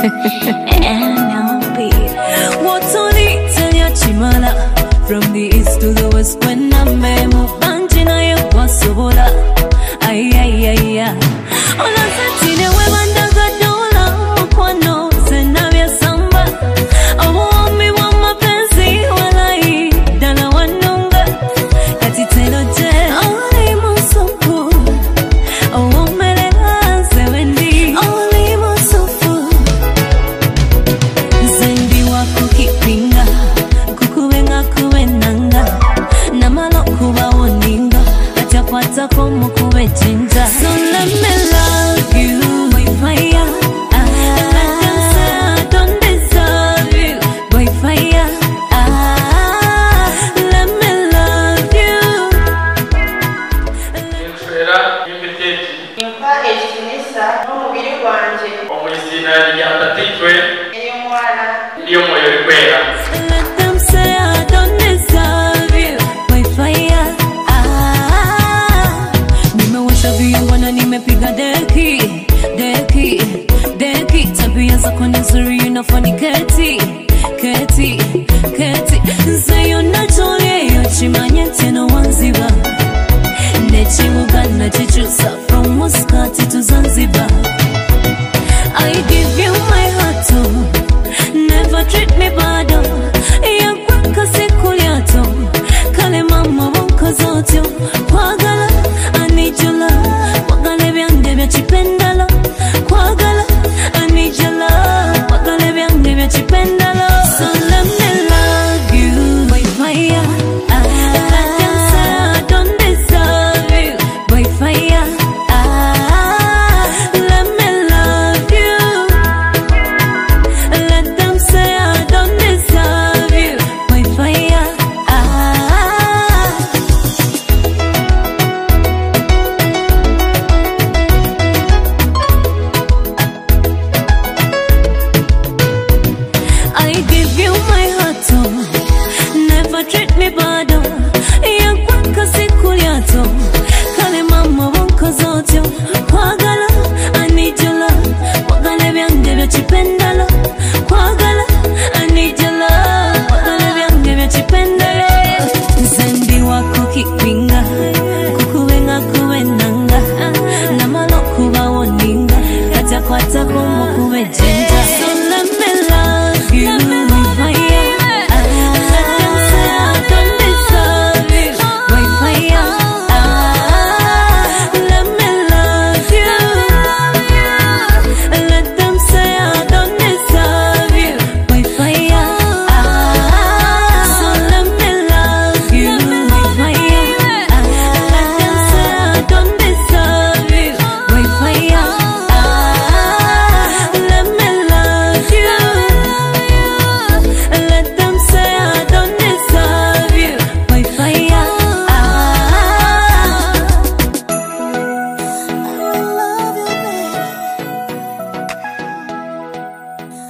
NLP. What's on it? Tell ya chimala. From the east to the west, when I'm memo, banjina ya kwasobola. Ay, ay, ay, ay. Ola satine we bandaga dola, mukwano, senabya samba. Obuwambi bwa mapenzi, walai, dala wanunga. Kati telo je, oli musuku. Owomerera nsewendi, oli musufu. Zendi wakukipinga kukubenga kubenanga namala okubawoninga atyakwatako mukube jinja so let me love you by fire ah. Let them say I don't deserve you by fire ah. Let me love you enswera y'imiteeki mpa ekitiinisa n'omubiri gwange omu izina rya tatitwe ery'omwana ly'omwoyo likwera Let them say I don't deserve you by fire. Ah, nimewasha viungo na nimepiga deki deki deki, tabia zako ni nzuri, inafani keti keti keti, nzeyo natolieyo chimanye teno wanziba nechibuga nachichusa from Muscat to Zanzibar. I give you my heart, oh. never treat me bad. oh. Yakweka siku lyato kale mama wonko zotyo kwagala I need your love kwagala ebyange bya kipendalo kwagala I need your love kwagala ebyange bya kipendalo so let me love you by fire ah. Let them say I don't deserve you by fire ah. Let me love you let them say I don't deserve you by fire. Ah. I give you my heart, oh. never treat me bad. oh. Yakweka siku lyato